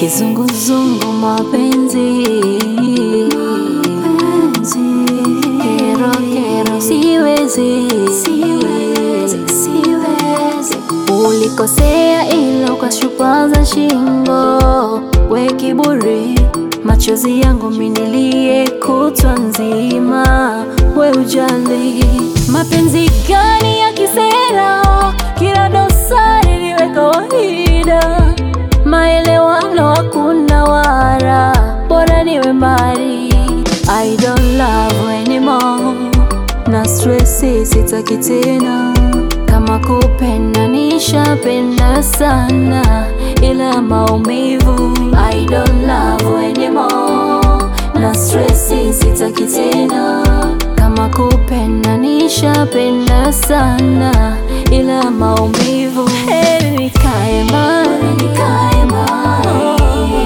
kizunguzungu mapenzi kero kero siwezi siwezi siwezi ulikosea ila ukashupaza shingo we kiburi machozi yangu minilie kutwa nzima we ujali mapenzi gani ya kisera kila dosari liwe kawaida maelewano hakuna wara bora niwe mbali I don't love anymore na stressi sitaki tena kama kupenda nishapenda sana ila maumivu I don't love anymore na stressi sitaki tena kama kupenda nishapenda sana ila maumivu heri nikae mbali nikae mbali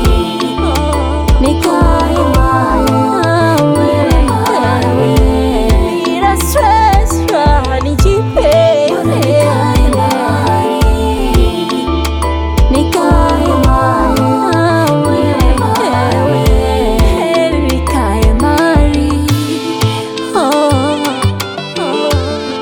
nikae mbali bila stress raha nijipe nikae mbali nikae mbali heri nikae mbali oh, oh.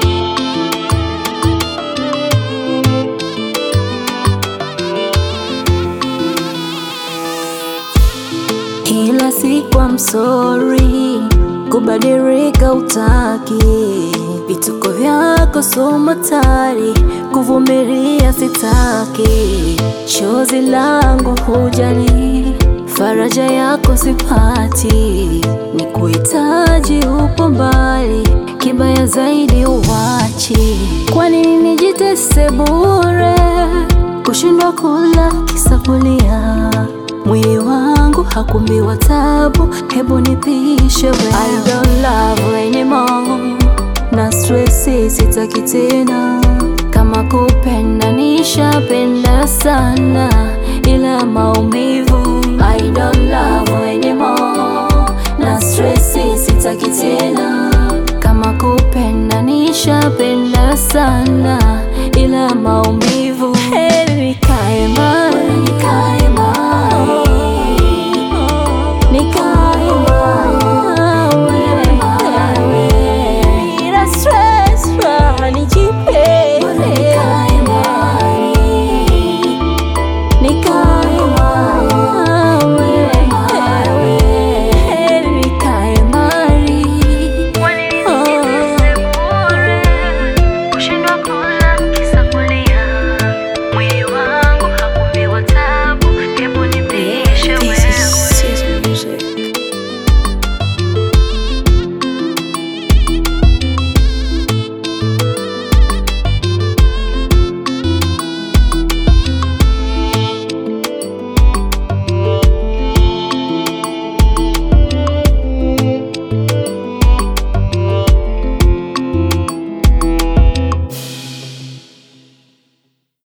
Kila siku I'm sorry, kubadilika utaki, vituko vyako somatari, kuvumilia sitaki, chozi langu hujali, faraja yako sipati, ni kuhitaji upo mbali, kibaya zaidi uwachi, kwa nini nijitese bure, kushindwa kula kisabulia mwili wangu hakumbiwa tabu, hebu nipishe we. I don't love anymore, na stressi sitaki tena, kama kupenda nishapenda sana, ila maumivu I don't love anymore, na stressi sitaki tena, kama kupenda nishapenda sana, ila maumivu